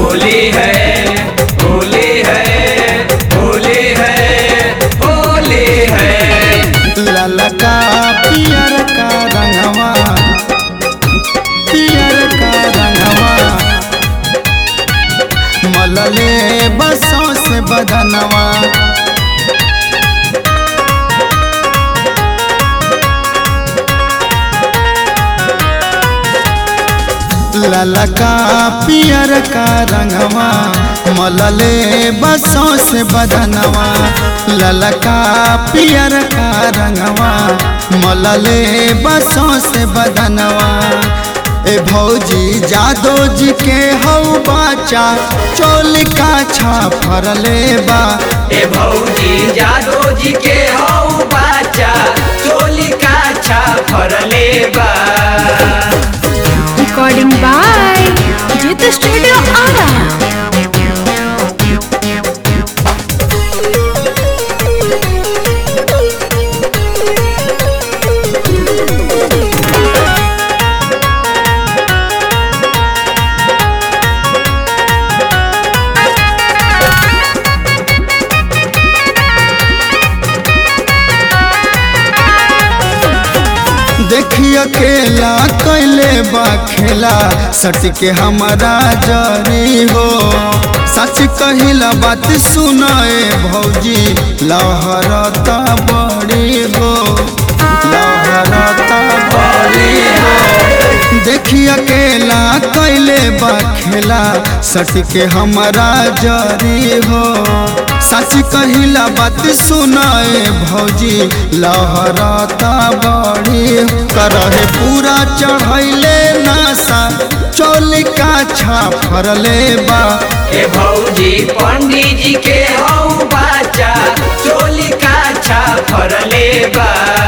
होली है होली है होली है होली है ललका पियर का रंगवा पियर का रंगवा मलले बसों से बदनवा ललका पियर का रंगवा मलले बसों से बदनवा ललका पियर का रंगवा मलले बसों से बदनवा ए भौजी जादो जी के हऊ बाचा चोल का छा फरले बा ए भौजी जादो जी के हौ बाचा चोली का छा फरले बा Recording by Jit Studio Ara. देखी अकेला कैले बा खेला सट के हमारा जरी हो सच कहिला बात सुनाए भौजी लहरता बड़ी हो लहरता बड़ी हो देखी अकेला कैले बा खेला सट के हमारा जरी हो सच कहिला बात सुनाए भौजी लहरता बड़ी करहे पूरा चढ़ैले नासा चौलिका छा फरले बा ए भौजी पंडित जी के हौ बाचा चोली का छा फरले बा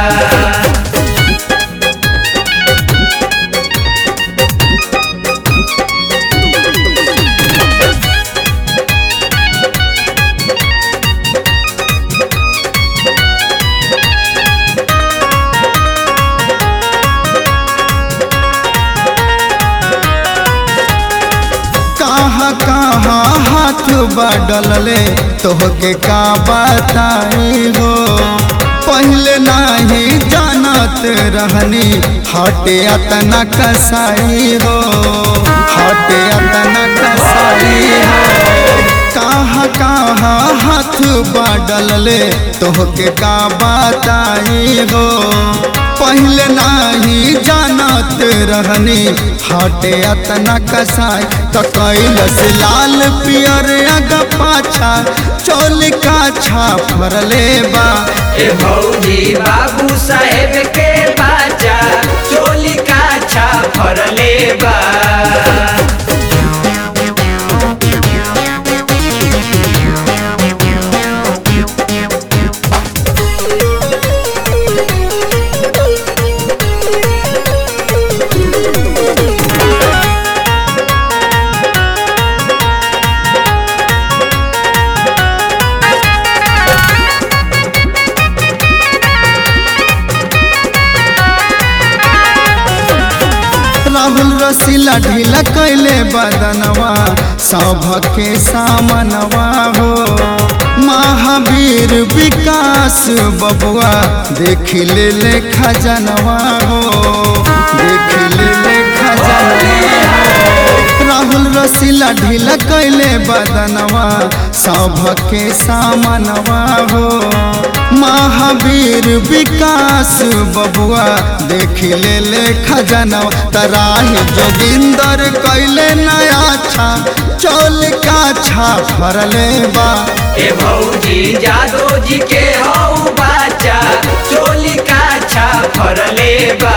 कहाँ कहाँ हाथ बढ़ले तोहके का बताई हो पहले नहीं जानत रहनी हटे अतना कसाई हो हटे अतना कसाई हो कहाँ कहाँ हाथ बढ़ले तोहके का बताई हो पहले नाही जानत रहनी हटे अतना कसाई तो कैलस लाल पियर अग पाछा चोल का छा फरले बा ए भौजी बाबू साहेब के बाचा चोली का छा फरले बा राहुल रसीला ढीला कैले बदनवा सौभके सामनवा हो महावीर विकास बबुआ देख ले ले खजनवा हो देख ले ले खजनवा हो। राहुल रसीला ढीला कैले बदनवा सौभके सामनवा हो महावीर विकास बबुआ देख ले ले खजनवा तराही जोगिंदर कैले नया छा चोल का छा फरले बा ए भौजी जादो जी के हौ बाचा चोली का छा फरले बा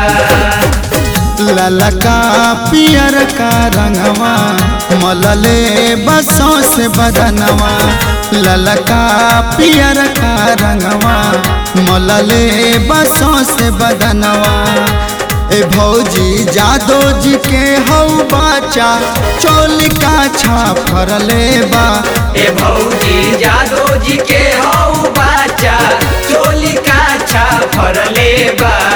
ललका पियर का रंगवा मलले बसों से बदनवा ललका पियर का रंगवा मलले बसों से बदनवा ए भौजी जादो जी के हौ बाचा चोल का छा फरले बा ए भौजी जादो जी के हौ बाचा चोली का छा फरले बा